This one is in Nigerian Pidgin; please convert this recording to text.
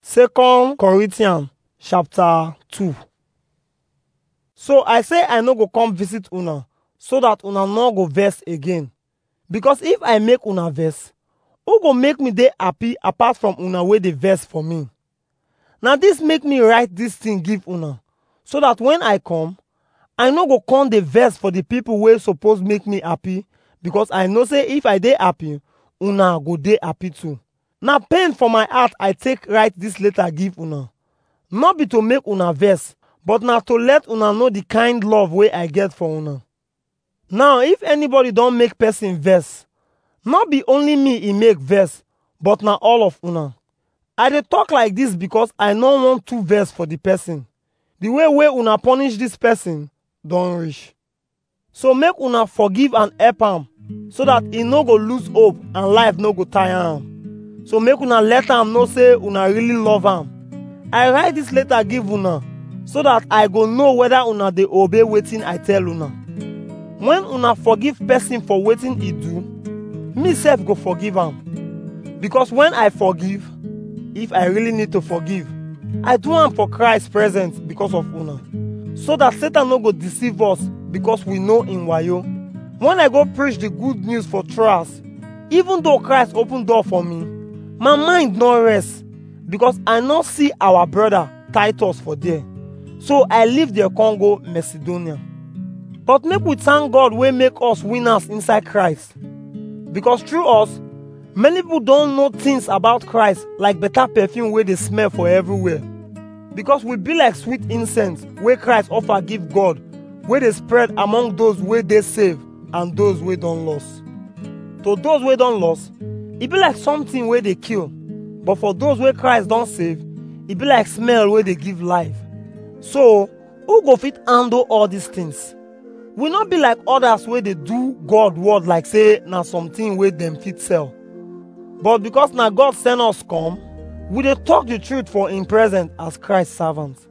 Second Corinthians chapter 2 So I say I no go come visit una so that una no go vex again. Because if I make una vex, who go make me dey happy apart from una wey dey vex for me? Na this make me write this thing give una so that when I come, I no go come dey vex for the people wey suppose make me happy because I know say if I dey happy, una go dey happy too. Na pain for my heart I take write this letter give una. No be to make una vex, but na to let una know the kind love wey I get for una. Now if anybody don make person vex, no be only me e make vex, but na all of una. I dey talk like this because I no want to vex for the person. The way wey una punish this person don reach. So make una forgive and help am so that e no go lose hope and life no go tire am. So make una let am know say una really love am. I write this letter give una so that I go know whether una dey obey wetin I tell una. When una forgive person for wetin e do, me sef go forgive am. Because when I forgive, if I really need to forgive, I do am for Christ present because of una. So that Satan no go deceive us because we know in wayo. When I go preach the good news for trials, even though Christ open door for me, my mind no rest because I no see our brother Titus for there. So I leave there come go Macedonia. But make we thank God wey make us winners inside Christ. Because through us, many people don't know things about Christ like better perfume wey dey smell for everywhere. Because we be like sweet incense wey Christ offer give God wey dey spread among those wey dey saved and those wey don lost. To those wey don lost, e be like something wey dey kill. But for those wey Christ don save, e be like smell wey dey give life. So, who go fit handle all these things? We no be like others wey dey do God word like say na something wey dem fit sell. But because na God send us come, we dey talk the truth for him presence as Christ servants.